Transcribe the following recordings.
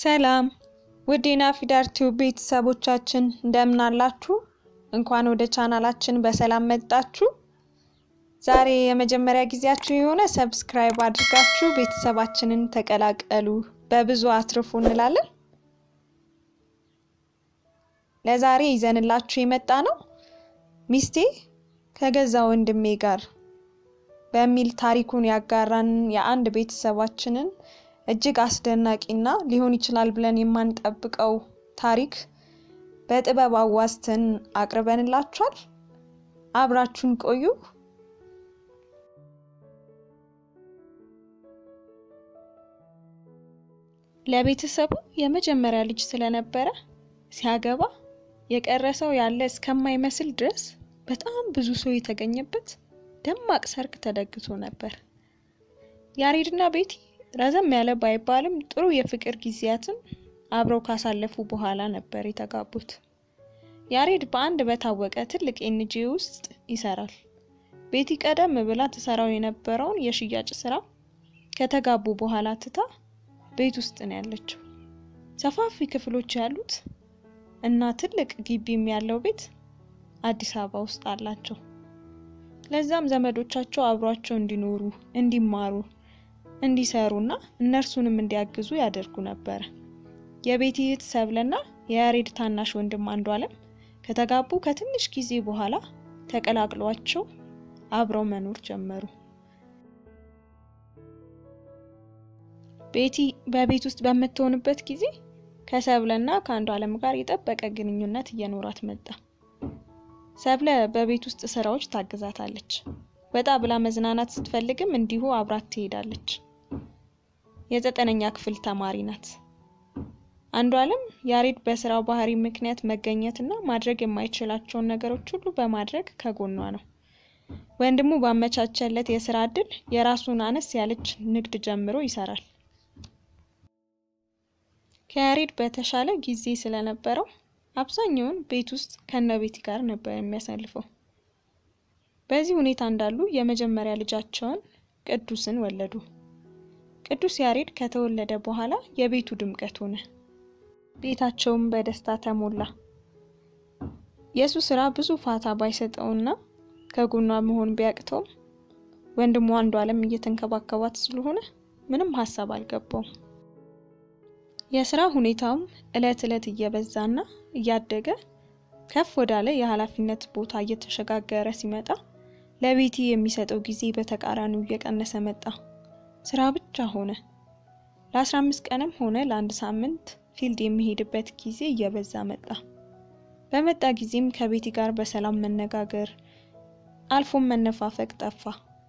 ሰላም ውድ የናፊዳር ቲዩብ ቤተሰቦቻችን እንደምን አላችሁ? እንኳን ወደ ቻናላችን በሰላም መጣችሁ። ዛሬ የመጀመሪያ ጊዜያችሁ የሆነ ሰብስክራይብ አድርጋችሁ ቤተሰባችንን ተቀላቀሉ፣ በብዙ አትርፉ እንላለን። ለዛሬ ይዘንላችሁ የመጣ ነው ሚስቴ ከገዛ ወንድሜ ጋር በሚል ታሪኩን ያጋራን የአንድ ቤተሰባችንን እጅግ አስደናቂና ሊሆን ይችላል ብለን የማንጠብቀው ታሪክ በጥበብ አዋዝተን አቅርበንላችኋል። አብራችሁን ቆዩ። ለቤተሰቡ የመጀመሪያ ልጅ ስለነበረ ሲያገባ የቀረሰው ያለ እስከማይመስል ድረስ በጣም ብዙ ሰው የተገኘበት ደማቅ ሰርግ ተደግሶ ነበር። ያሬድና ቤቲ ረዘም ያለ ባይባልም ጥሩ የፍቅር ጊዜያትን አብረው ካሳለፉ በኋላ ነበር የተጋቡት። ያሬድ በአንድ በታወቀ ትልቅ ኤንጂኦ ውስጥ ይሰራል። ቤቲ ቀደም ብላ ትሰራው የነበረውን የሽያጭ ስራ ከተጋቡ በኋላ ትታ ቤት ውስጥ ነው ያለችው። ሰፋፊ ክፍሎች ያሉት እና ትልቅ ግቢም ያለው ቤት አዲስ አበባ ውስጥ አላቸው። ለዛም ዘመዶቻቸው አብሯቸው እንዲኖሩ፣ እንዲማሩ እንዲሰሩና እነርሱንም እንዲያግዙ ያደርጉ ነበረ። የቤቲ እህት ሰብለና የያሬድ ታናሽ ወንድም አንዱ አለም ከተጋቡ ከትንሽ ጊዜ በኋላ ተቀላቅሏቸው አብረው መኖር ጀመሩ። ቤቲ በቤት ውስጥ በምትሆንበት ጊዜ ከሰብለና ከአንዱ አለም ጋር የጠበቀ ግንኙነት እየኖራት መጣ። ሰብለ በቤት ውስጥ ስራዎች ታግዛታለች። ወጣ ብላ መዝናናት ስትፈልግም እንዲሁ አብራት ትሄዳለች። የዘጠነኛ ክፍል ተማሪ ናት። አንዱ አለም ያሬድ በስራው ባህሪ ምክንያት መገኘትና ማድረግ የማይችላቸውን ነገሮች ሁሉ በማድረግ ከጎኗ ነው። ወንድሙ ባመቻቸለት የስራ እድል የራሱን አነስ ያለች ንግድ ጀምሮ ይሰራል። ከያሬድ በተሻለ ጊዜ ስለነበረው አብዛኛውን ቤት ውስጥ ከነ ቤቲ ጋር ነበር የሚያሳልፈው። በዚህ ሁኔታ እንዳሉ የመጀመሪያ ልጃቸውን ቅዱስን ወለዱ። ቅዱስ ያሬድ ከተወለደ በኋላ የቤቱ ድምቀት ሆነ። ቤታቸውም በደስታ ተሞላ። የእሱ ስራ ብዙ ፋታ ባይሰጠውና ከጎኗ መሆን ቢያቅተውም ወንድሟ አንዱ አለም እየተንከባከባት ስለሆነ ምንም ሀሳብ አልገባውም። የስራ ሁኔታውም እለት እለት እየበዛና እያደገ ከፍ ወዳለ የኃላፊነት ቦታ እየተሸጋገረ ሲመጣ ለቤቲ የሚሰጠው ጊዜ በተቃራኒው እየቀነሰ መጣ። ስራ ብቻ ሆነ። ለአስራ አምስት ቀንም ሆነ ለአንድ ሳምንት ፊልድ የሚሄድበት ጊዜ እየበዛ መጣ። በመጣ ጊዜም ከቤቲ ጋር በሰላም መነጋገር አልፎም መነፋፈቅ ጠፋ።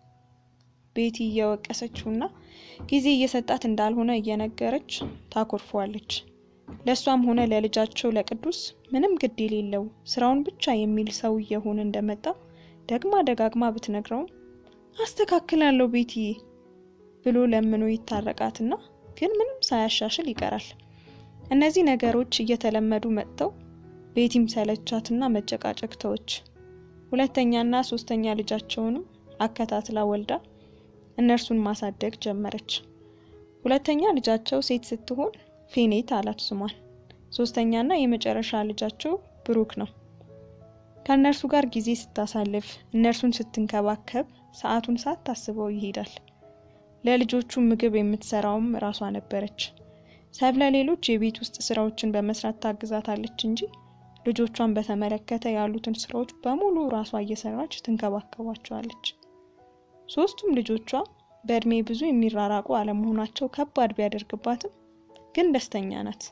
ቤቲ እየወቀሰችውና ጊዜ እየሰጣት እንዳልሆነ እየነገረች ታኮርፈዋለች። ለእሷም ሆነ ለልጃቸው ለቅዱስ ምንም ግድ የሌለው ስራውን ብቻ የሚል ሰው እየሆነ እንደመጣ ደግማ ደጋግማ ብትነግረውም አስተካክላለሁ ቤትዬ ብሎ ለምኖ ይታረቃትና ግን ምንም ሳያሻሽል ይቀራል። እነዚህ ነገሮች እየተለመዱ መጥተው ቤቲም ሰለቻትና መጨቃጨቅ ተወች። ሁለተኛና ሶስተኛ ልጃቸውንም አከታትላ ወልዳ እነርሱን ማሳደግ ጀመረች። ሁለተኛ ልጃቸው ሴት ስትሆን ፌኔት አላት ስሟን። ሶስተኛና የመጨረሻ ልጃቸው ብሩክ ነው። ከእነርሱ ጋር ጊዜ ስታሳልፍ፣ እነርሱን ስትንከባከብ ሰዓቱን ሳታስበው ይሄዳል። ለልጆቹ ምግብ የምትሰራውም ራሷ ነበረች። ሰብለ ሌሎች የቤት ውስጥ ስራዎችን በመስራት ታግዛታለች እንጂ ልጆቿን በተመለከተ ያሉትን ስራዎች በሙሉ ራሷ እየሰራች ትንከባከባቸዋለች። ሶስቱም ልጆቿ በእድሜ ብዙ የሚራራቁ አለመሆናቸው ከባድ ቢያደርግባትም ግን ደስተኛ ናት።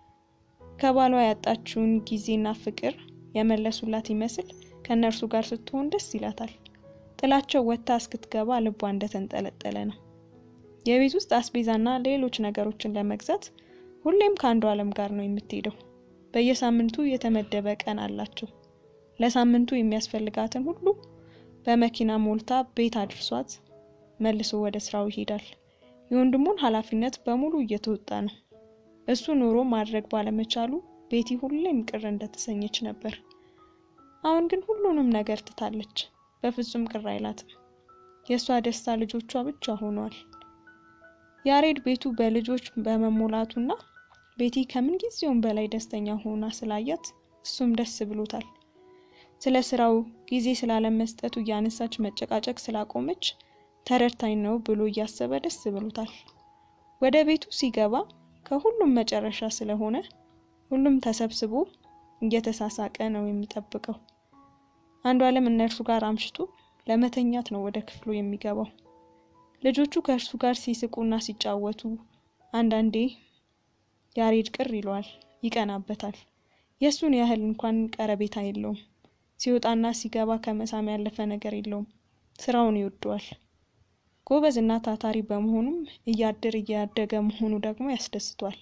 ከባሏ ያጣችውን ጊዜና ፍቅር የመለሱላት ይመስል ከእነርሱ ጋር ስትሆን ደስ ይላታል። ጥላቸው ወጥታ እስክትገባ ልቧ እንደተንጠለጠለ ነው። የቤት ውስጥ አስቤዛና ሌሎች ነገሮችን ለመግዛት ሁሌም ከአንዱ አለም ጋር ነው የምትሄደው። በየሳምንቱ የተመደበ ቀን አላቸው። ለሳምንቱ የሚያስፈልጋትን ሁሉ በመኪና ሞልታ ቤት አድርሷት መልሶ ወደ ስራው ይሄዳል። የወንድሙን ኃላፊነት በሙሉ እየተወጣ ነው። እሱ ኑሮ ማድረግ ባለመቻሉ ቤቲ ሁሌም ቅር እንደተሰኘች ነበር። አሁን ግን ሁሉንም ነገር ትታለች። በፍጹም ቅር አይላትም። የእሷ ደስታ ልጆቿ ብቻ ሆኗል። ያሬድ ቤቱ በልጆች በመሞላቱና ቤቲ ከምን ጊዜውም በላይ ደስተኛ ሆና ስላያት እሱም ደስ ብሎታል። ስለ ስራው ጊዜ ስላለመስጠቱ እያነሳች መጨቃጨቅ ስላቆመች ተረድታኝ ነው ብሎ እያሰበ ደስ ብሎታል። ወደ ቤቱ ሲገባ ከሁሉም መጨረሻ ስለሆነ ሁሉም ተሰብስቦ እየተሳሳቀ ነው የሚጠብቀው። አንዷለም እነርሱ ጋር አምሽቶ ለመተኛት ነው ወደ ክፍሉ የሚገባው። ልጆቹ ከእርሱ ጋር ሲስቁና ሲጫወቱ አንዳንዴ ያሬድ ቅር ይለዋል፣ ይቀናበታል። የእሱን ያህል እንኳን ቀረቤታ የለውም። ሲወጣና ሲገባ ከመሳም ያለፈ ነገር የለውም። ስራውን ይወደዋል። ጎበዝ እና ታታሪ በመሆኑም እያደር እያደገ መሆኑ ደግሞ ያስደስቷል።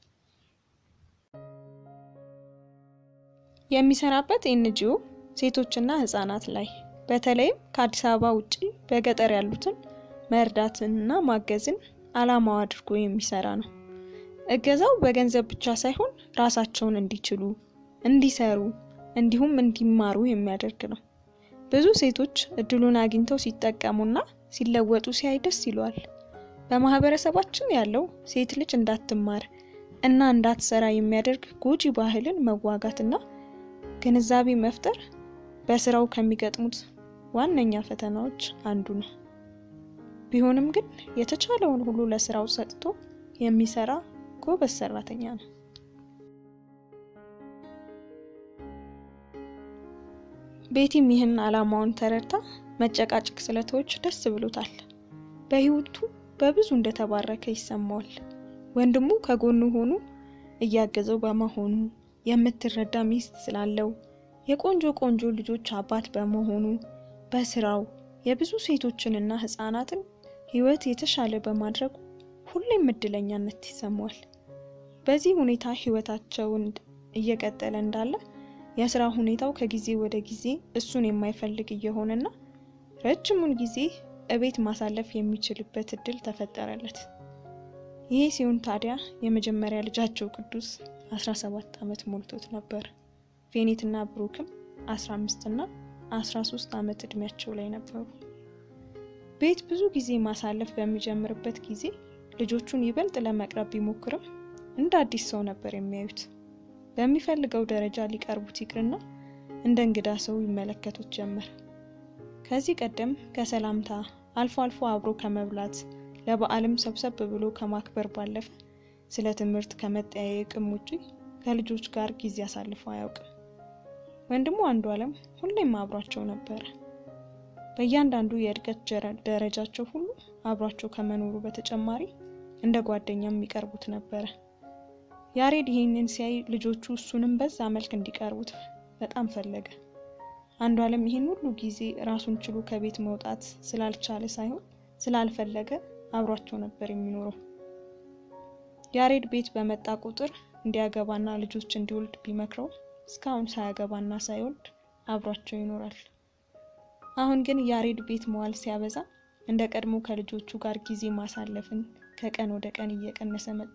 የሚሰራበት ኤንጂኦ ሴቶችና ህጻናት ላይ በተለይም ከአዲስ አበባ ውጪ በገጠር ያሉትን መርዳትንና ማገዝን ዓላማው አድርጎ የሚሰራ ነው። እገዛው በገንዘብ ብቻ ሳይሆን ራሳቸውን እንዲችሉ፣ እንዲሰሩ እንዲሁም እንዲማሩ የሚያደርግ ነው። ብዙ ሴቶች እድሉን አግኝተው ሲጠቀሙና ሲለወጡ ሲያይ ደስ ይለዋል። በማህበረሰባችን ያለው ሴት ልጅ እንዳትማር እና እንዳትሰራ የሚያደርግ ጎጂ ባህልን መዋጋትና ግንዛቤ መፍጠር በስራው ከሚገጥሙት ዋነኛ ፈተናዎች አንዱ ነው። ቢሆንም ግን የተቻለውን ሁሉ ለስራው ሰጥቶ የሚሰራ ጎበዝ ሰራተኛ ነው። ቤቲም ይህን ዓላማውን ተረድታ መጨቃጨቅ ስለተወች ደስ ብሎታል። በህይወቱ በብዙ እንደተባረከ ይሰማዋል። ወንድሙ ከጎኑ ሆኖ እያገዘው በመሆኑ የምትረዳ ሚስት ስላለው የቆንጆ ቆንጆ ልጆች አባት በመሆኑ በስራው የብዙ ሴቶችንና ህጻናትን ህይወት የተሻለ በማድረጉ ሁሌም እድለኛነት ይሰማዋል። በዚህ ሁኔታ ህይወታቸውን እየቀጠለ እንዳለ የስራ ሁኔታው ከጊዜ ወደ ጊዜ እሱን የማይፈልግ እየሆነና ረጅሙን ጊዜ እቤት ማሳለፍ የሚችልበት እድል ተፈጠረለት። ይህ ሲሆን ታዲያ የመጀመሪያ ልጃቸው ቅዱስ 17 ዓመት ሞልቶት ነበር። ፌኔትና ብሩክም 15 እና 13 ዓመት እድሜያቸው ላይ ነበሩ። ቤት ብዙ ጊዜ ማሳለፍ በሚጀምርበት ጊዜ ልጆቹን ይበልጥ ለመቅረብ ቢሞክርም እንደ አዲስ ሰው ነበር የሚያዩት። በሚፈልገው ደረጃ ሊቀርቡት ይቅርና እንደ እንግዳ ሰው ይመለከቱት ጀመር። ከዚህ ቀደም ከሰላምታ አልፎ አልፎ አብሮ ከመብላት ለበዓልም ሰብሰብ ብሎ ከማክበር ባለፈ ስለ ትምህርት ከመጠያየቅም ውጪ ከልጆች ጋር ጊዜ አሳልፎ አያውቅም። ወንድሙ አንዷለም ሁሌም አብሯቸው ነበረ። በእያንዳንዱ የእድገት ደረጃቸው ሁሉ አብሯቸው ከመኖሩ በተጨማሪ እንደ ጓደኛም የሚቀርቡት ነበረ። ያሬድ ይህንን ሲያይ ልጆቹ እሱንም በዛ መልክ እንዲቀርቡት በጣም ፈለገ። አንዷለም ይህን ሁሉ ጊዜ ራሱን ችሎ ከቤት መውጣት ስላልቻለ ሳይሆን ስላልፈለገ አብሯቸው ነበር የሚኖረው። ያሬድ ቤት በመጣ ቁጥር እንዲያገባና ልጆች እንዲወልድ ቢመክረው እስካሁን ሳያገባና ሳይወልድ አብሯቸው ይኖራል። አሁን ግን ያሬድ ቤት መዋል ሲያበዛ እንደ ቀድሞ ከልጆቹ ጋር ጊዜ ማሳለፍን ከቀን ወደ ቀን እየቀነሰ መጣ።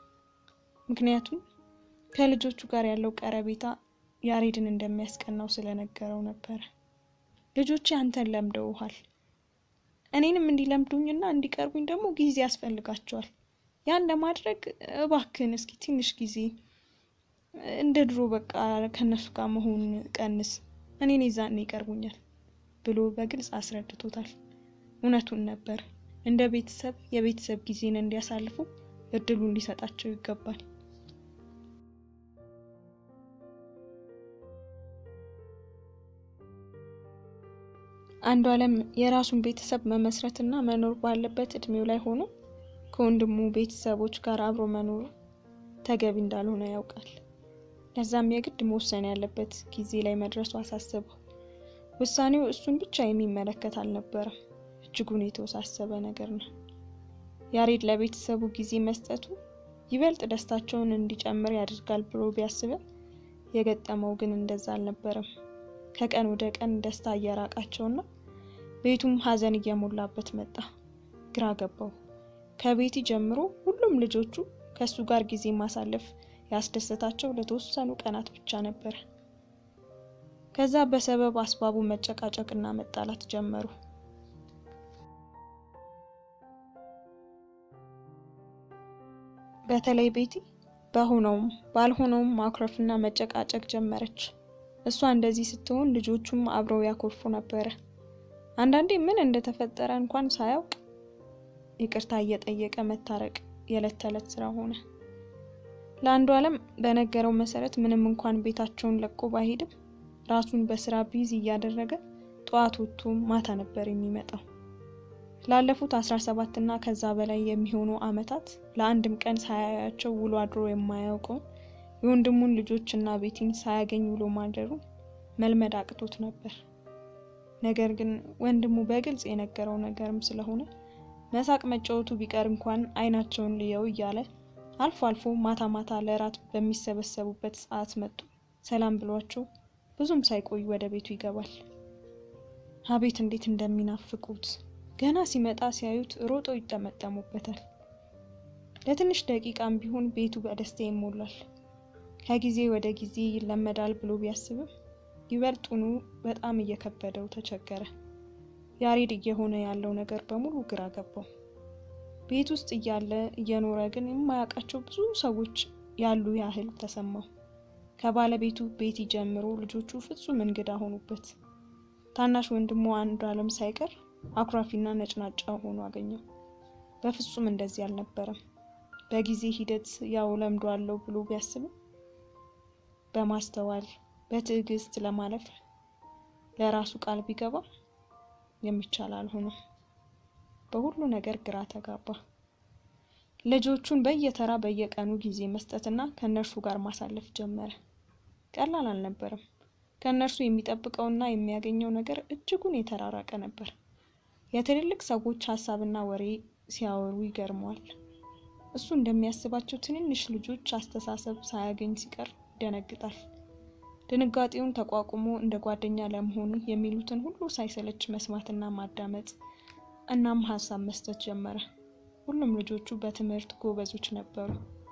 ምክንያቱም ከልጆቹ ጋር ያለው ቀረቤታ ያሬድን እንደሚያስቀናው ስለነገረው ነበረ። ልጆቼ አንተን ለምደውሃል፣ እኔንም እንዲለምዱኝና እንዲቀርቡኝ ደግሞ ጊዜ ያስፈልጋቸዋል። ያን ለማድረግ እባክህን እስኪ ትንሽ ጊዜ እንደ ድሮ በቃ ከነሱ ጋር መሆን ቀንስ፣ እኔን ይዛን ይቀርቡኛል ብሎ በግልጽ አስረድቶታል። እውነቱን ነበር። እንደ ቤተሰብ የቤተሰብ ጊዜን እንዲያሳልፉ እድሉን ሊሰጣቸው ይገባል። አንዷለም የራሱን ቤተሰብ መመስረትና መኖር ባለበት እድሜው ላይ ሆኖ ከወንድሙ ቤተሰቦች ጋር አብሮ መኖሩ ተገቢ እንዳልሆነ ያውቃል። ለዛም የግድ መወሰን ያለበት ጊዜ ላይ መድረሱ አሳሰበው። ውሳኔው እሱን ብቻ የሚመለከት አልነበረም። እጅጉን የተወሳሰበ ነገር ነው። ያሬድ ለቤተሰቡ ጊዜ መስጠቱ ይበልጥ ደስታቸውን እንዲጨምር ያደርጋል ብሎ ቢያስብም የገጠመው ግን እንደዛ አልነበረም። ከቀን ወደ ቀን ደስታ እየራቃቸውና ቤቱም ሀዘን እየሞላበት መጣ። ግራ ገባው። ከቤቲ ጀምሮ ሁሉም ልጆቹ ከእሱ ጋር ጊዜ ማሳለፍ ያስደሰታቸው ለተወሰኑ ቀናት ብቻ ነበር። ከዛ በሰበብ አስባቡ መጨቃጨቅና መጣላት ጀመሩ። በተለይ ቤቲ በሆነውም ባልሆነውም ማኩረፍና መጨቃጨቅ ጀመረች። እሷ እንደዚህ ስትሆን ልጆቹም አብረው ያኮርፉ ነበረ። አንዳንዴ ምን እንደተፈጠረ እንኳን ሳያውቅ ይቅርታ እየጠየቀ መታረቅ የዕለት ተዕለት ስራ ሆነ። ለአንዱ አለም በነገረው መሰረት ምንም እንኳን ቤታቸውን ለቆ ባይሄድም ራሱን በስራ ቢዚ እያደረገ ጠዋት ወጥቶ ማታ ነበር የሚመጣው። ላለፉት አስራ ሰባት እና ከዛ በላይ የሚሆኑ አመታት ለአንድም ቀን ሳያያቸው ውሎ አድሮ የማያውቀውን የወንድሙን ልጆች እና ቤቲን ሳያገኝ ውሎ ማደሩ መልመድ አቅቶት ነበር። ነገር ግን ወንድሙ በግልጽ የነገረው ነገርም ስለሆነ መሳቅ መጫወቱ ቢቀር እንኳን አይናቸውን ልየው እያለ አልፎ አልፎ ማታ ማታ ለራት በሚሰበሰቡበት ሰዓት መጡ ሰላም ብሏቸው ብዙም ሳይቆይ ወደ ቤቱ ይገባል። አቤት እንዴት እንደሚናፍቁት! ገና ሲመጣ ሲያዩት ሮጠው ይጠመጠሙበታል። ለትንሽ ደቂቃም ቢሆን ቤቱ በደስታ ይሞላል። ከጊዜ ወደ ጊዜ ይለመዳል ብሎ ቢያስብም ይበልጡኑ በጣም እየከበደው ተቸገረ። ያሬድ እየሆነ ያለው ነገር በሙሉ ግራ ገባው። ቤት ውስጥ እያለ እየኖረ ግን የማያውቃቸው ብዙ ሰዎች ያሉ ያህል ተሰማው። ከባለቤቱ ቤቲ ጀምሮ ልጆቹ ፍጹም እንግዳ ሆኑበት። ታናሽ ወንድሙ አንዱ አለም ሳይቀር አኩራፊና ነጭናጫ ሆኖ አገኘው። በፍጹም እንደዚህ አልነበረም። በጊዜ ሂደት ያው ለምዶ አለው ብሎ ቢያስብም በማስተዋል በትዕግስት ለማለፍ ለራሱ ቃል ቢገባ የሚቻል አልሆነም። በሁሉ ነገር ግራ ተጋባ። ልጆቹን በየተራ በየቀኑ ጊዜ መስጠትና ከእነርሱ ጋር ማሳለፍ ጀመረ። ቀላል አልነበረም። ከእነርሱ የሚጠብቀውና የሚያገኘው ነገር እጅጉን የተራራቀ ነበር። የትልልቅ ሰዎች ሀሳብና ወሬ ሲያወሩ ይገርመዋል። እሱ እንደሚያስባቸው ትንንሽ ልጆች አስተሳሰብ ሳያገኝ ሲቀር ይደነግጣል። ድንጋጤውን ተቋቁሞ እንደ ጓደኛ ለመሆኑ የሚሉትን ሁሉ ሳይሰለች መስማትና ማዳመጥ እናም ሀሳብ መስጠት ጀመረ። ሁሉም ልጆቹ በትምህርት ጎበዞች ነበሩ።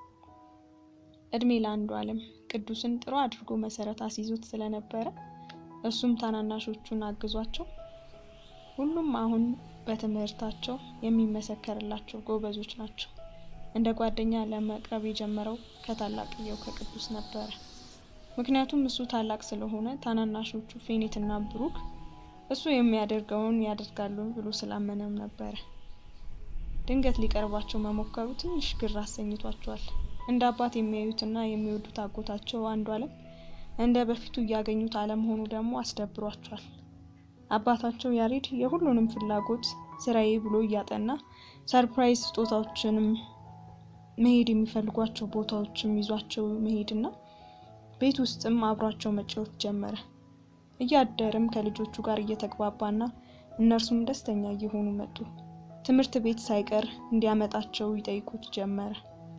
እድሜ ለአንዱ አለም ቅዱስን ጥሩ አድርጎ መሰረት አስይዞት ስለነበረ እሱም ታናናሾቹን አግዟቸው ሁሉም አሁን በትምህርታቸው የሚመሰከርላቸው ጎበዞች ናቸው። እንደ ጓደኛ ለመቅረብ የጀመረው ከታላቅየው ከቅዱስ ነበረ። ምክንያቱም እሱ ታላቅ ስለሆነ ታናናሾቹ ፌኔትና ብሩክ እሱ የሚያደርገውን ያደርጋሉ ብሎ ስላመነም ነበረ። ድንገት ሊቀርባቸው መሞከሩ ትንሽ ግር አሰኝቷቸዋል። እንደ አባት የሚያዩትና የሚወዱት አጎታቸው አንዱ አለም እንደ በፊቱ እያገኙት አለመሆኑ ደግሞ አስደብሯቸዋል። አባታቸው ያሬድ የሁሉንም ፍላጎት ስራዬ ብሎ እያጠና ሰርፕራይዝ ስጦታዎችንም መሄድ የሚፈልጓቸው ቦታዎችም ይዟቸው መሄድና ቤት ውስጥም አብሯቸው መጫወት ጀመረ። እያደርም ከልጆቹ ጋር እየተግባባና እነርሱም ደስተኛ እየሆኑ መጡ። ትምህርት ቤት ሳይቀር እንዲያመጣቸው ይጠይቁት ጀመረ።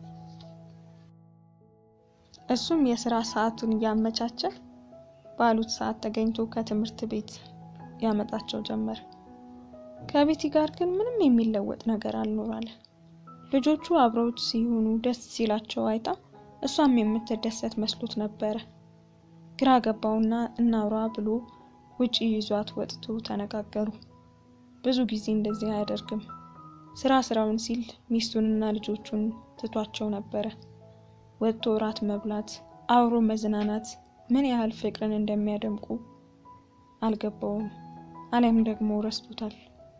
እሱም የስራ ሰዓቱን እያመቻቸ ባሉት ሰዓት ተገኝቶ ከትምህርት ቤት ያመጣቸው ጀመር። ከቤቲ ጋር ግን ምንም የሚለወጥ ነገር አልኖራለ። ልጆቹ አብረውት ሲሆኑ ደስ ሲላቸው አይታ እሷም የምትደሰት መስሎት ነበረ። ግራ ገባውና እናውራ ብሎ ውጪ ይዟት ወጥቶ ተነጋገሩ። ብዙ ጊዜ እንደዚህ አያደርግም። ስራ ስራውን ሲል ሚስቱንና ልጆቹን ትቷቸው ነበረ። ወጥቶ እራት መብላት፣ አብሮ መዝናናት ምን ያህል ፍቅርን እንደሚያደምቁ አልገባውም። አሊያም ደግሞ ረስቶታል።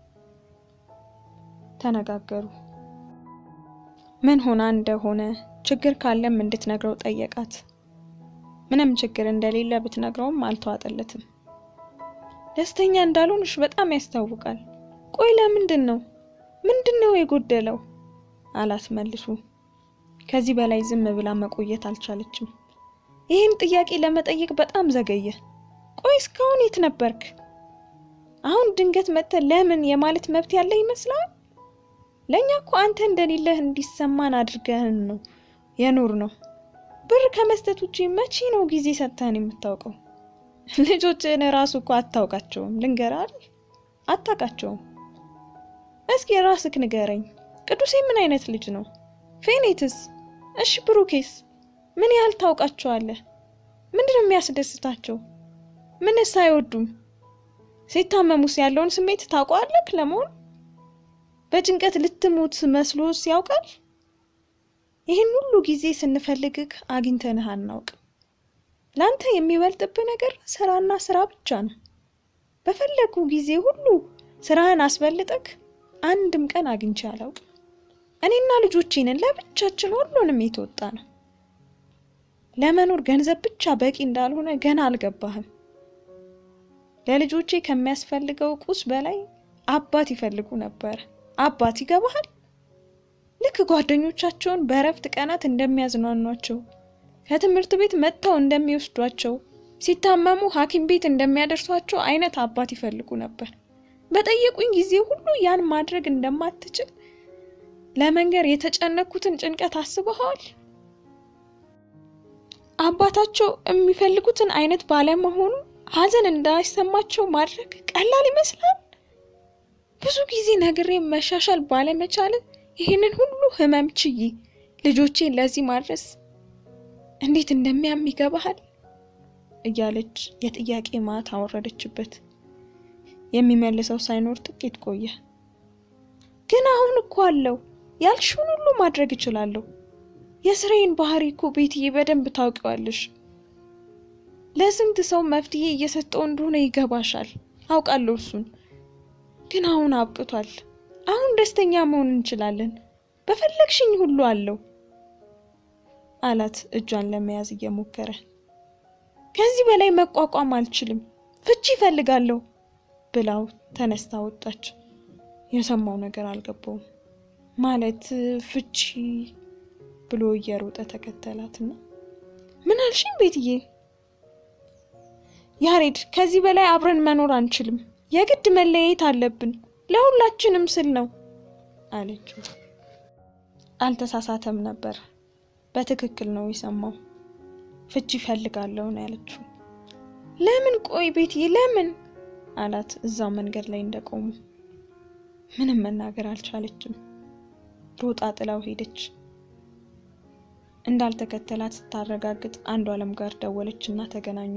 ተነጋገሩ። ምን ሆና እንደሆነ ችግር ካለም እንድትነግረው ጠየቃት። ምንም ችግር እንደሌለ ብትነግረውም አልተዋጠለትም። ደስተኛ እንዳልሆንሽ በጣም ያስታውቃል። ቆይ ለምንድን ነው ምንድን ነው የጎደለው? አላት መልሱ። ከዚህ በላይ ዝም ብላ መቆየት አልቻለችም። ይህን ጥያቄ ለመጠየቅ በጣም ዘገየ። ቆይ እስካሁን የት ነበርክ? አሁን ድንገት መጥተህ ለምን የማለት መብት ያለ ይመስላል? ለእኛ እኮ አንተ እንደሌለህ እንዲሰማን አድርገህን ነው የኖር ነው። ብር ከመስጠት ውጪ መቼ ነው ጊዜ ሰጥተህን የምታውቀው? ልጆችህን ራሱ እኮ አታውቃቸውም። ልንገርህ አይደል? አታውቃቸውም። እስኪ ራስክ ንገረኝ። ቅዱሴ ምን አይነት ልጅ ነው? ፌኔትስ? እሺ ብሩኬስ? ምን ያህል ታውቃቸዋለህ? ምንድን ነው የሚያስደስታቸው? ምንስ አይወዱም? ሲታመሙስ ያለውን ስሜት ታውቀዋለህ? ለመሆኑ በጭንቀት ልትሞት መስሎስ ያውቃል? ይህን ሁሉ ጊዜ ስንፈልግህ አግኝተንህ አናውቅም። ለአንተ የሚበልጥብህ ነገር ስራና ስራ ብቻ ነው። በፈለጉ ጊዜ ሁሉ ስራህን አስበልጠክ አንድም ቀን አግኝቼ አላውቅም። እኔና ልጆቼንን ለብቻችን ሁሉንም የተወጣ ነው። ለመኖር ገንዘብ ብቻ በቂ እንዳልሆነ ገና አልገባህም። ለልጆቼ ከሚያስፈልገው ቁስ በላይ አባት ይፈልጉ ነበር። አባት ይገባሃል? ልክ ጓደኞቻቸውን በእረፍት ቀናት እንደሚያዝናኗቸው፣ ከትምህርት ቤት መጥተው እንደሚወስዷቸው፣ ሲታመሙ ሐኪም ቤት እንደሚያደርሷቸው አይነት አባት ይፈልጉ ነበር። በጠየቁኝ ጊዜ ሁሉ ያን ማድረግ እንደማትችል ለመንገር የተጨነኩትን ጭንቀት አስበኸዋል? አባታቸው የሚፈልጉትን አይነት ባለመሆኑ ሐዘን እንዳይሰማቸው ማድረግ ቀላል ይመስላል። ብዙ ጊዜ ነግሬ መሻሻል ባለመቻል ይህንን ሁሉ ህመም ችዬ ልጆቼን ለዚህ ማድረስ እንዴት እንደሚያም ይገባሃል? እያለች የጥያቄ ማት አወረደችበት። የሚመልሰው ሳይኖር ጥቂት ቆየ። ግን አሁን እኮ አለው ያልሽውን ሁሉ ማድረግ እችላለሁ። የስራዬን ባህሪ እኮ ቤትዬ በደንብ ታውቂዋለሽ። ለስንት ሰው መፍትሄ እየሰጠው እንደሆነ ይገባሻል። አውቃለሁ እሱን። ግን አሁን አብቅቷል። አሁን ደስተኛ መሆን እንችላለን። በፈለግሽኝ ሁሉ አለው አላት እጇን ለመያዝ እየሞከረ። ከዚህ በላይ መቋቋም አልችልም፣ ፍቺ ይፈልጋለሁ ብላው ተነስታ ወጣች። የሰማው ነገር አልገባውም። ማለት ፍቺ ብሎ እየሮጠ ተከተላትና ምን አልሽኝ ቤትዬ? ያሬድ ከዚህ በላይ አብረን መኖር አንችልም፣ የግድ መለያየት አለብን፣ ለሁላችንም ስል ነው አለችው። አልተሳሳተም ነበር። በትክክል ነው የሰማው። ፍቺ ይፈልጋለሁ ነው ያለችው። ለምን? ቆይ ቤትዬ ለምን አላት እዛው መንገድ ላይ እንደቆሙ። ምንም መናገር አልቻለችም። ሮጣ ጥላው ሄደች። እንዳልተከተላት ስታረጋግጥ አንዱ አለም ጋር ደወለች እና ተገናኙ።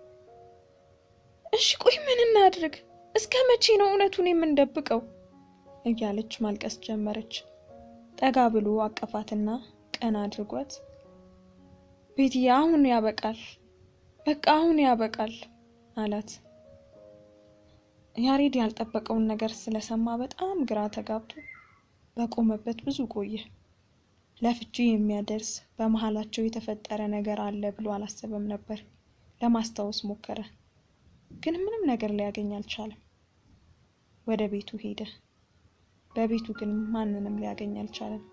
እሺ ቆይ ምን እናድርግ? እስከ መቼ ነው እውነቱን የምንደብቀው? እያለች ማልቀስ ጀመረች። ጠጋ ብሎ አቀፋትና ቀና አድርጓት ቤትዬ አሁን ያበቃል፣ በቃ አሁን ያበቃል አላት። ያሬድ ያልጠበቀውን ነገር ስለሰማ በጣም ግራ ተጋብቶ በቆመበት ብዙ ቆየ። ለፍቺ የሚያደርስ በመሀላቸው የተፈጠረ ነገር አለ ብሎ አላሰበም ነበር። ለማስታወስ ሞከረ፣ ግን ምንም ነገር ሊያገኝ አልቻለም። ወደ ቤቱ ሄደ። በቤቱ ግን ማንንም ሊያገኝ አልቻለም።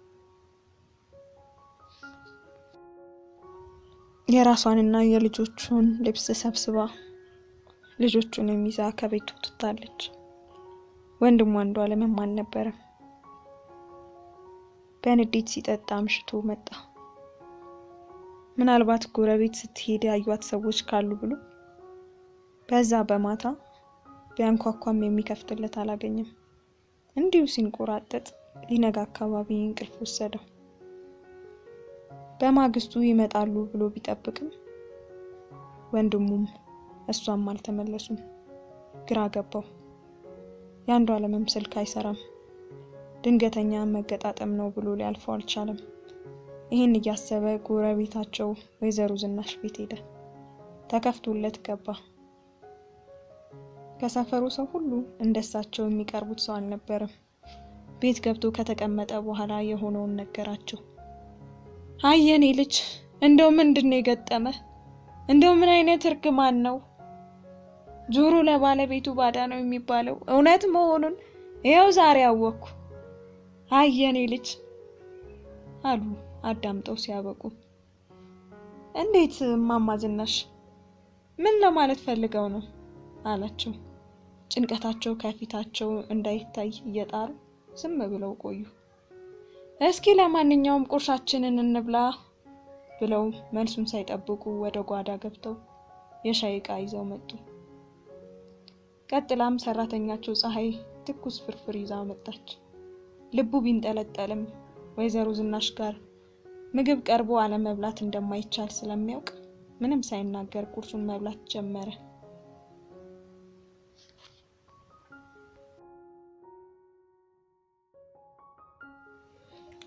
የራሷንና የልጆቹን ልብስ ሰብስባ ልጆቹን የሚዛ ከቤቱ ትታለች። ወንድሟ አንዱ አለምም አልነበረም። በንዴት ሲጠጣ አምሽቶ መጣ። ምናልባት ጎረቤት ስትሄድ ያዩት ሰዎች ካሉ ብሎ በዛ በማታ ቢያንኳኳም የሚከፍትለት አላገኘም። እንዲሁ ሲንቆራጠጥ ሊነጋ አካባቢ እንቅልፍ ወሰደው። በማግስቱ ይመጣሉ ብሎ ቢጠብቅም ወንድሙም እሷም አልተመለሱም። ግራ ገባው። የአንዱ አለምም ስልክ አይሰራም። ድንገተኛ መገጣጠም ነው ብሎ ሊያልፈው አልቻለም። ይህን እያሰበ ጎረቤታቸው ወይዘሮ ዝናሽ ቤት ሄደ። ተከፍቶለት ገባ። ከሰፈሩ ሰው ሁሉ እንደሳቸው የሚቀርቡት ሰው አልነበረም። ቤት ገብቶ ከተቀመጠ በኋላ የሆነውን ነገራቸው። አይ የኔ ልጅ እንደው ምንድን ነው የገጠመ? እንደው ምን አይነት እርግማን ነው? ጆሮ ለባለቤቱ ባዳ ነው የሚባለው እውነት መሆኑን ይኸው ዛሬ አወቅኩ። አይ የኔ ልጅ አሉ አዳምጠው ሲያበቁ። እንዴት እማማ ዝናሽ ምን ለማለት ፈልገው ነው አላቸው። ጭንቀታቸው ከፊታቸው እንዳይታይ እየጣሩ ዝም ብለው ቆዩ። እስኪ ለማንኛውም ቁርሳችንን እንብላ ብለው መልሱን ሳይጠብቁ ወደ ጓዳ ገብተው የሻይ ዕቃ ይዘው መጡ። ቀጥላም ሰራተኛቸው ፀሐይ ትኩስ ፍርፍር ይዛ መጣች። ልቡ ቢንጠለጠልም ወይዘሮ ዝናሽ ጋር ምግብ ቀርቦ አለመብላት እንደማይቻል ስለሚያውቅ ምንም ሳይናገር ቁርሱን መብላት ጀመረ።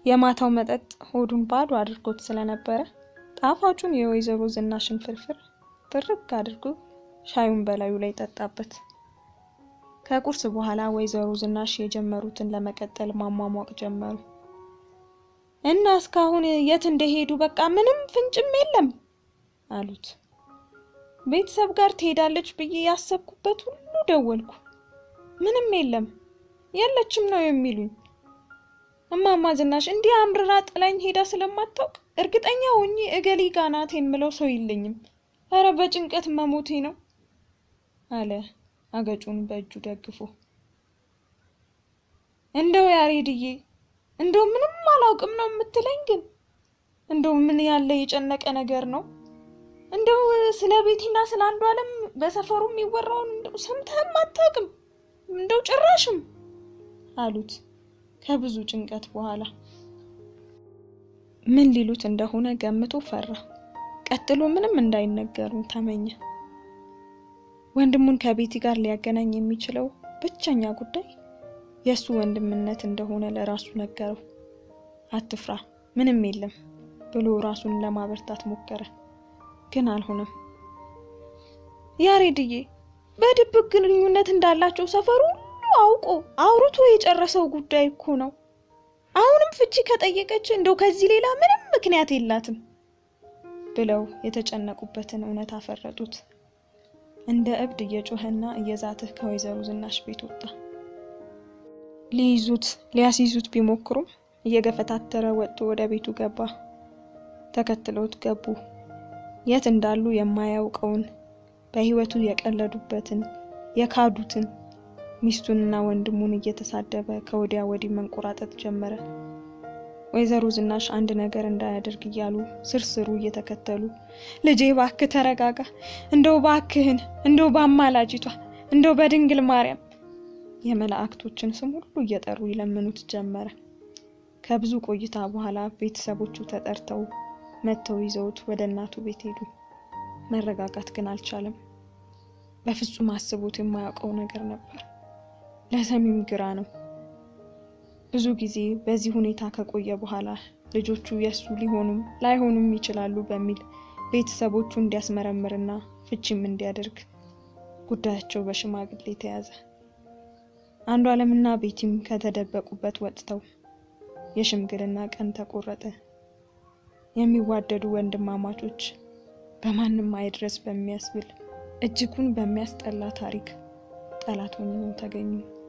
የማታው መጠጥ ሆዱን ባዶ አድርጎት ስለነበረ ጣፋጩን የወይዘሮ ዝናሽን ፍርፍር ጥርግ አድርጎ ሻዩን በላዩ ላይ ጠጣበት። ከቁርስ በኋላ ወይዘሮ ዝናሽ የጀመሩትን ለመቀጠል ማሟሟቅ ጀመሩ። እና እስካሁን የት እንደሄዱ በቃ ምንም ፍንጭም የለም አሉት። ቤተሰብ ጋር ትሄዳለች ብዬ ያሰብኩበት ሁሉ ደወልኩ፣ ምንም የለም፣ የለችም ነው የሚሉኝ። እማማ ዝናሽ እንዲህ አምርራ ጥላኝ ሄዳ ስለማታውቅ እርግጠኛ ሆኜ እገሌ ጋ ናት የምለው ሰው የለኝም። እረ በጭንቀት መሞቴ ነው አለ አገጩን በእጁ ደግፎ። እንደው ያሬድዬ እንደው ምንም አላውቅም ነው የምትለኝ? ግን እንደው ምን ያለ የጨነቀ ነገር ነው? እንደው ስለ ቤቴና ስለ አንዱ ዓለም በሰፈሩ የሚወራውን እንደው ሰምተህም አታውቅም? እንደው ጭራሽም አሉት ከብዙ ጭንቀት በኋላ። ምን ሊሉት እንደሆነ ገምቶ ፈራ። ቀጥሎ ምንም እንዳይነገሩ ተመኘ። ወንድሙን ከቤቲ ጋር ሊያገናኝ የሚችለው ብቸኛ ጉዳይ የእሱ ወንድምነት እንደሆነ ለራሱ ነገረው። አትፍራ፣ ምንም የለም ብሎ ራሱን ለማበርታት ሞከረ፣ ግን አልሆነም። ያሬድዬ በድብቅ ግንኙነት እንዳላቸው ሰፈሩ ሁሉ አውቆ አውርቶ የጨረሰው ጉዳይ እኮ ነው። አሁንም ፍቺ ከጠየቀች እንደው ከዚህ ሌላ ምንም ምክንያት የላትም ብለው የተጨነቁበትን እውነት አፈረጡት። እንደ እብድ እየጮኸና እየዛትህ ከወይዘሮ ዝናሽ ቤት ወጣ። ሊይዙት ሊያስይዙት ቢሞክሩም እየገፈታተረ ወጥቶ ወደ ቤቱ ገባ። ተከትለውት ገቡ። የት እንዳሉ የማያውቀውን በሕይወቱ የቀለዱበትን የካዱትን ሚስቱንና ወንድሙን እየተሳደበ ከወዲያ ወዲህ መንቆራጠጥ ጀመረ። ወይዘሮ ዝናሽ አንድ ነገር እንዳያደርግ እያሉ ስርስሩ እየተከተሉ ልጄ ባክህ ተረጋጋ፣ እንደው ባክህን፣ እንደው በአማላጅቷ፣ እንደው በድንግል ማርያም የመላእክቶችን ስም ሁሉ እየጠሩ ይለምኑት ጀመረ። ከብዙ ቆይታ በኋላ ቤተሰቦቹ ተጠርተው መጥተው ይዘውት ወደ እናቱ ቤት ሄዱ። መረጋጋት ግን አልቻለም። በፍጹም አስቦት የማያውቀው ነገር ነበር። ለሰሚም ግራ ነው። ብዙ ጊዜ በዚህ ሁኔታ ከቆየ በኋላ ልጆቹ የእሱ ሊሆኑም ላይሆኑም ይችላሉ በሚል ቤተሰቦቹ እንዲያስመረምርና ፍቺም እንዲያደርግ ጉዳያቸው በሽማግሌ ተያዘ። አንዱ ዓለምና ቤቲም ከተደበቁበት ወጥተው የሽምግልና ቀን ተቆረጠ። የሚዋደዱ ወንድማማቾች በማንም አይድረስ በሚያስብል እጅጉን በሚያስጠላ ታሪክ ጠላት ሆነው ተገኙ።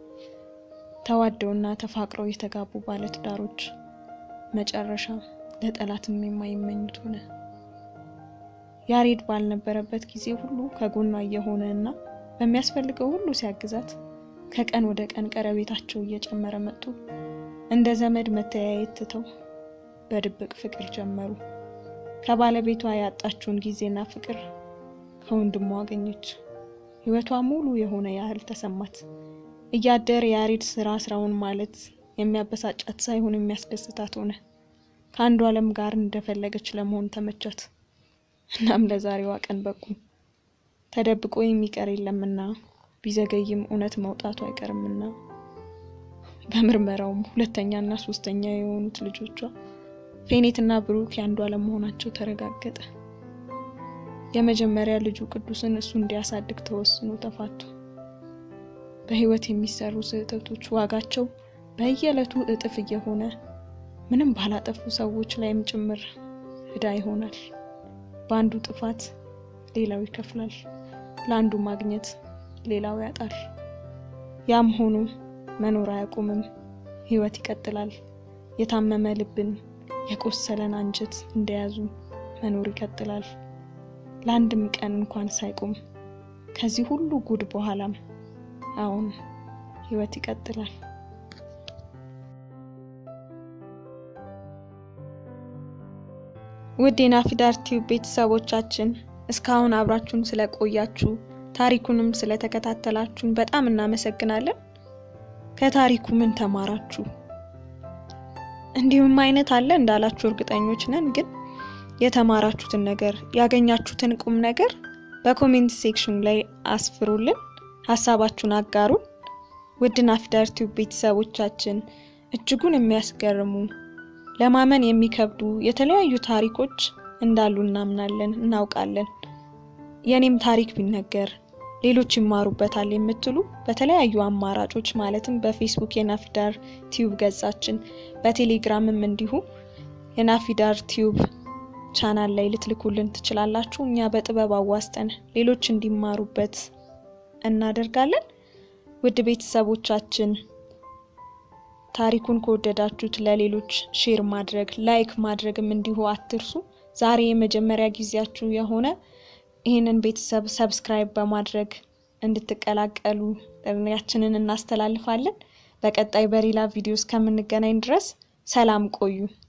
ተዋደውና ተፋቅረው የተጋቡ ባለትዳሮች መጨረሻ ለጠላትም የማይመኙት ሆነ። ያሬድ ባልነበረበት ጊዜ ሁሉ ከጎኗ እየሆነ እና በሚያስፈልገው ሁሉ ሲያግዛት ከቀን ወደ ቀን ቀረቤታቸው እየጨመረ መጡ። እንደ ዘመድ መተያየት ትተው በድብቅ ፍቅር ጀመሩ። ከባለቤቷ ያጣችውን ጊዜና ፍቅር ከወንድሟ አገኘች። ሕይወቷ ሙሉ የሆነ ያህል ተሰማት። እያደር የያሬድ ስራ ስራውን ማለት የሚያበሳጫት ሳይሆን የሚያስደስታት ሆነ። ከአንዱ ዓለም ጋር እንደፈለገች ለመሆን ተመቻት። እናም ለዛሬዋ ቀን በቁ። ተደብቆ የሚቀር የለምና ቢዘገይም እውነት መውጣቱ አይቀርምና በምርመራውም ሁለተኛና ሶስተኛ የሆኑት ልጆቿ ፌኔትና ብሩክ የአንዱ ዓለም መሆናቸው ተረጋገጠ። የመጀመሪያ ልጁ ቅዱስን እሱ እንዲያሳድግ ተወስኖ ተፋቱ። በህይወት የሚሰሩ ስህተቶች ዋጋቸው በየዕለቱ እጥፍ እየሆነ ምንም ባላጠፉ ሰዎች ላይም ጭምር ዕዳ ይሆናል። በአንዱ ጥፋት ሌላው ይከፍላል፣ ለአንዱ ማግኘት ሌላው ያጣል። ያም ሆኖ መኖር አያቆምም፣ ህይወት ይቀጥላል። የታመመ ልብን የቆሰለን አንጀት እንደያዙ መኖር ይቀጥላል። ለአንድም ቀን እንኳን ሳይቆም ከዚህ ሁሉ ጉድ በኋላም አሁን ህይወት ይቀጥላል። ውድ የናፊዳር ቲዩብ ቤተሰቦቻችን እስካሁን አብራችሁን ስለቆያችሁ ታሪኩንም ስለተከታተላችሁን በጣም እናመሰግናለን። ከታሪኩ ምን ተማራችሁ? እንዲሁም አይነት አለ እንዳላችሁ እርግጠኞች ነን። ግን የተማራችሁትን ነገር ያገኛችሁትን ቁም ነገር በኮሜንት ሴክሽን ላይ አስፍሩልን፣ ሀሳባችሁን አጋሩን። ውድ ናፊዳር ቲዩብ ቤተሰቦቻችን እጅጉን የሚያስገርሙ ለማመን የሚከብዱ የተለያዩ ታሪኮች እንዳሉ እናምናለን፣ እናውቃለን። የኔም ታሪክ ቢነገር ሌሎች ይማሩበታል የምትሉ በተለያዩ አማራጮች ማለትም በፌስቡክ የናፊዳር ቲዩብ ገጻችን፣ በቴሌግራምም እንዲሁ የናፊዳር ቲዩብ ቻናል ላይ ልትልኩልን ትችላላችሁ። እኛ በጥበብ አዋስጠን ሌሎች እንዲማሩበት እናደርጋለን። ውድ ቤተሰቦቻችን ታሪኩን ከወደዳችሁት ለሌሎች ሼር ማድረግ ላይክ ማድረግም እንዲሁ አትርሱ። ዛሬ የመጀመሪያ ጊዜያችሁ የሆነ ይህንን ቤተሰብ ሰብስክራይብ በማድረግ እንድትቀላቀሉ ጥሪያችንን እናስተላልፋለን። በቀጣይ በሌላ ቪዲዮ እስከምንገናኝ ድረስ ሰላም ቆዩ።